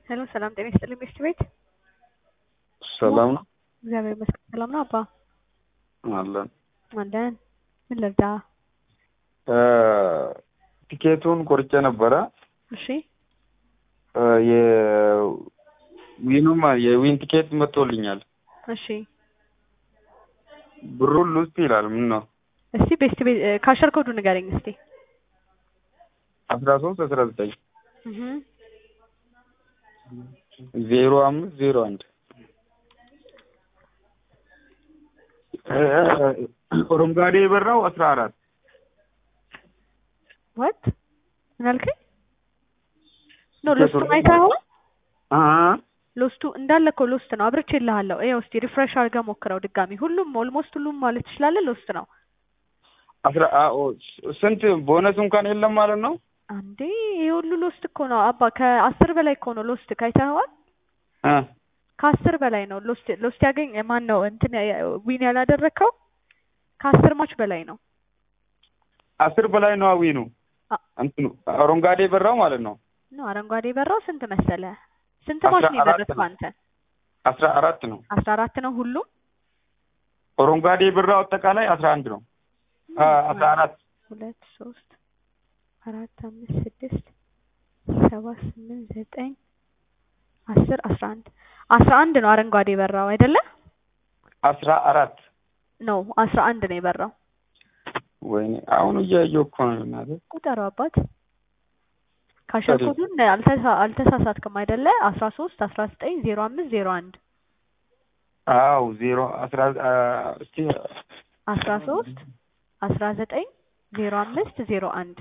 ሄሎ ሰላም ጤና ይስጥልኝ ሚስት ቤት ሰላም ነው እግዚአብሔር ይመስገን ሰላም ነው አባ አለን። አለን ምን ልርዳ ቲኬቱን ቆርጬ ነበረ። እሺ የዊኑም የዊን ቲኬት መጥቶልኛል። እሺ ብሩን ሉስት ይላል። ምን ነው እስቲ ቤስት ቤት ካሸር ኮዱ ንገረኝ እስቲ አስራ ሶስት አስራ ዘጠኝ እህ ዜሮ አምስት ዜሮ አንድ ኦሮምጋዴ የበራው አስራ አራት ወት ምን አልከኝ? ኖ ሎስቱ አይተኸው ሎስቱ እንዳለ እኮ ሎስት ነው። አብርቼ እልሃለሁ። ይኸው እስቲ ሪፍሬሽ አድርገህ ሞክረው ድጋሚ። ሁሉም ኦልሞስት ሁሉም ማለት ትችላለህ ሎስት ነው። አስራ ስንት ቦነስ እንኳን የለም ማለት ነው። አንዴ ይሄ ሁሉ ሎስት እኮ ነው አባ። ከአስር በላይ እኮ ነው ሎስት ካይተኸዋል። ከአስር በላይ ነው ሎስት ሎስት ያገኝ ማን ነው እንትን ዊን ያላደረግከው ከአስር ማች በላይ ነው። አስር በላይ ነው ዊኑ እንትኑ አረንጓዴ በራው ማለት ነው። ነው አረንጓዴ በራው ስንት መሰለ? ስንት ማች ነው የመረጥከው አንተ? አስራ አራት ነው። አስራ አራት ነው ሁሉም። አረንጓዴ በራው አጠቃላይ አስራ አንድ ነው። አስራ አራት ሁለት ሶስት አራት አምስት ስድስት ሰባት ስምንት ዘጠኝ አስር አስራ አንድ አስራ አንድ ነው አረንጓዴ የበራው አይደለ? አስራ አራት ነው አስራ አንድ ነው የበራው። ወይኔ አሁን እያየሁ እኮ ነው እናቴ። ቁጠረው አባት። ካሸርኮዱን አልተሳሳትክም አይደለ? አስራ ሶስት አስራ ዘጠኝ ዜሮ አምስት ዜሮ አንድ አው ዜሮ አስራ እስቲ አስራ ሶስት አስራ ዘጠኝ ዜሮ አምስት ዜሮ አንድ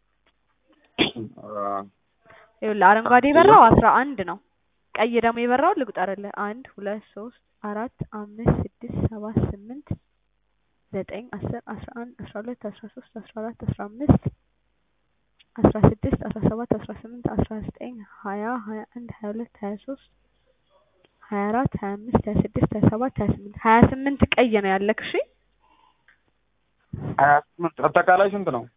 ይኸውልህ አረንጓዴ የበራው አስራ አንድ ነው። ቀይ ደግሞ የበራው ልቁጠርልህ። አንድ ሁለት ሶስት አራት አምስት ስድስት ሰባት ስምንት ዘጠኝ አስር አስራ አንድ አስራ ሁለት አስራ ሶስት አስራ አራት አስራ አምስት አስራ ስድስት አስራ ሰባት አስራ ስምንት አስራ ዘጠኝ ሀያ ሀያ አንድ ሀያ ሁለት ሀያ ሶስት ሀያ አራት ሀያ አምስት ሀያ ስድስት ሀያ ሰባት ሀያ ስምንት ሀያ ስምንት ቀይ ነው ያለክ። እሺ ሀያ ስምንት አጠቃላይ ስንት ነው?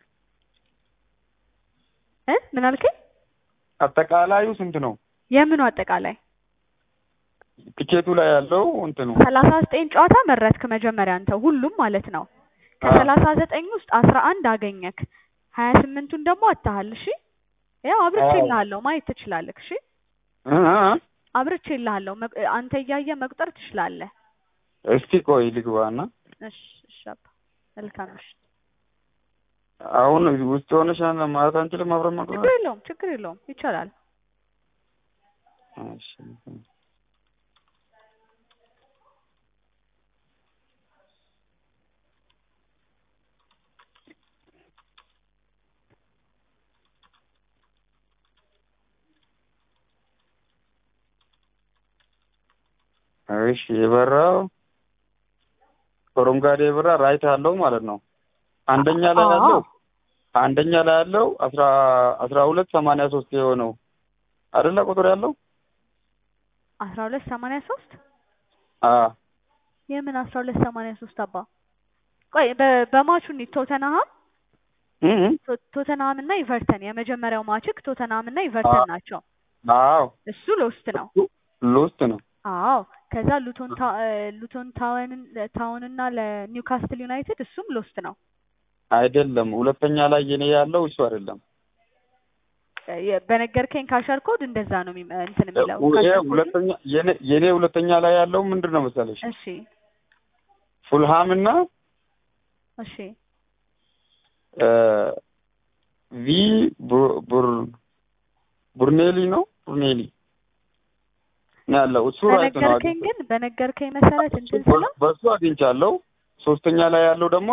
እ ምን አልከኝ? አጠቃላዩ ስንት ነው? የምኑ አጠቃላይ ቲኬቱ ላይ ያለው እንትኑ ሰላሳ ዘጠኝ ጨዋታ መረጥክ መጀመሪያ አንተ ሁሉም ማለት ነው። ከሰላሳ ዘጠኝ ውስጥ አስራ አንድ አገኘክ። ሀያ ስምንቱን ደግሞ አታሃል። እሺ ያው አብርቼ እልሃለሁ ማየት ትችላለህ። እሺ አብርቼ እልሃለሁ አንተ እያየ መቁጠር ትችላለህ። እስቲ ቆይ ልግባና እሺ እሺ አባ መልካም እሺ አሁን ውስጥ ሆነሽ ማለት አንችልም አብረን መቁጠር ችግር የለውም ችግር የለውም ይቻላል። እሺ እሺ የበራው አረንጓዴ የበራ ራይት አለው ማለት ነው። አንደኛ ላይ ያለው አንደኛ ላይ ያለው አስራ አስራ ሁለት ሰማንያ ሶስት የሆነው አይደለ ቁጥር ያለው አስራ ሁለት ሰማንያ ሶስት አ የምን አስራ ሁለት ሰማንያ ሶስት አባ ቆይ በማቹ እንሂድ ቶተንሃም ቶተንሃም እና ኢቨርተን የመጀመሪያው ማችክ ቶተንሃም እና ኢቨርተን ናቸው። አዎ እሱ ሎስት ነው። ሎስት ነው። አዎ ከዛ ሉቶን ሉቶን ታውን ታውን እና ለኒውካስትል ዩናይትድ እሱም ሎስት ነው። አይደለም ሁለተኛ ላይ የኔ ያለው እሱ አይደለም። በነገርከኝ ካሸር ኮድ እንደዛ ነው እንትን የሚለው ሁለተኛ የኔ ሁለተኛ ላይ ያለው ምንድን ነው መሰለሽ? እሺ ፉልሃም እና እሺ ቪ ቡር ቡርኔሊ ነው ቡርኔሊ ነው ያለው እሱ ራይት ነው። በነገርከኝ ግን በነገርከኝ መሰረት እንትን ስለው በሱ አግኝቻለሁ። ሶስተኛ ላይ ያለው ደግሞ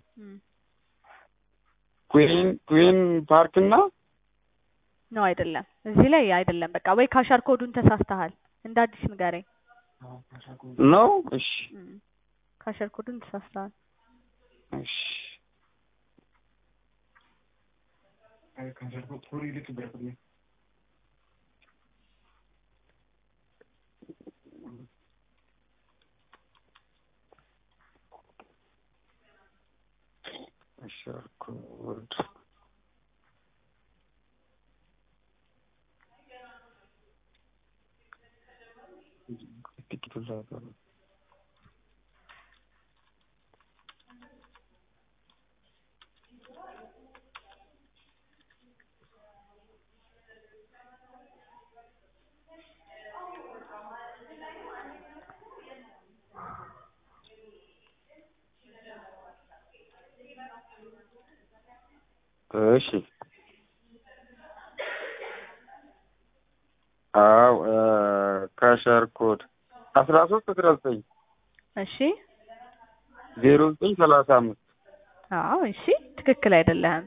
ኩዊን ኩዊን ፓርክ እና ነው አይደለም። እዚህ ላይ አይደለም። በቃ ወይ ካሻር ኮዱን ተሳስተሃል። እንደ አዲስ ንገረኝ ነው። እሺ ካሸር ኮዱን ተሳስተሃል። እሺ ካሸር ኮድ ጥቂቱን ላውጣው። እሺ አው ካሸር ኮድ አስራ ሶስት አስራ ዘጠኝ እሺ ዜሮ ዘጠኝ ሰላሳ አምስት አዎ እሺ ትክክል አይደለህም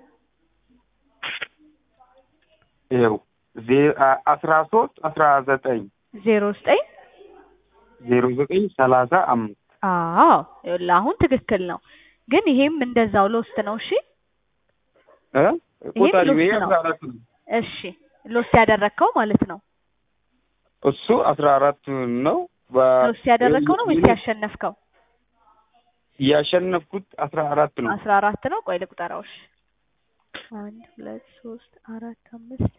ይኸው ዜ- አ- አስራ ሶስት አስራ ዘጠኝ ዜሮ ዘጠኝ ዜሮ ዘጠኝ ሰላሳ አምስት አዎ ይኸውልህ አሁን ትክክል ነው ግን ይሄም እንደዛው ሎስት ነው እሺ እ ይሄም ቁጠሪ ሎስት ይሄ ነው። አስራ አራት ነው እሺ ሎስት ያደረግከው ማለት ነው እሱ አስራ አራት ነው በ- ሎስት ያደረግከው ነው ወይስ ያሸነፍከው ያሸነፍኩት አስራ አራት ነው አስራ አራት ነው ቆይ ልቁጠራው እሺ አንድ ሁለት ሶስት አራት አምስት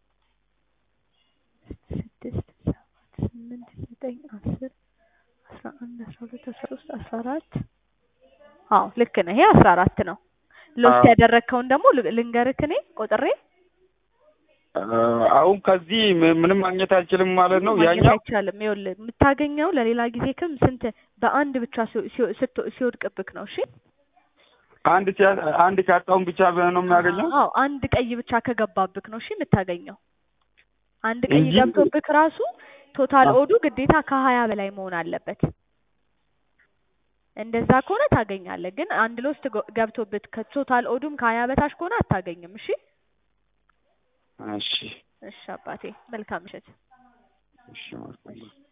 ስድስት ሰባት ስምንት ዘጠኝ አስር አስራ አንድ አስራ ሁለት አስራ ሶስት አስራ አራት አዎ ልክ ነህ ይሄ አስራ አራት ነው ሎስት አዎ። ያደረግከውን ደግሞ ል- ልንገርክ እኔ ቆጥሬ አ፣ አሁን ከዚህ ም- ምንም ማግኘት አልችልም ማለት ነው ማግኘት ያኛው አይቻልም ይኸውልህ የምታገኘው ለሌላ ጊዜ ክም ስንት በአንድ ብቻ ሲው- ሲው- ስት- ሲወድቅብክ ነው እሺ አንድ ሲያ- አንድ ካጣውን ብቻ ነው የሚያገኘው አዎ አንድ ቀይ ብቻ ከገባብክ ነው እሺ የምታገኘው አንድ ቀይ እንጂ- ገብቶብክ ራሱ ቶታል አዎ። ኦዱ ግዴታ ከሀያ በላይ መሆን አለበት እንደዛ ከሆነ ታገኛለህ ግን አንድ ሎስት ጎ- ገብቶብት ከቶታል ኦዱም ከሀያ በታች ከሆነ አታገኝም እሺ እሺ እሺ አባቴ መልካም ምሽት እሺ መልካም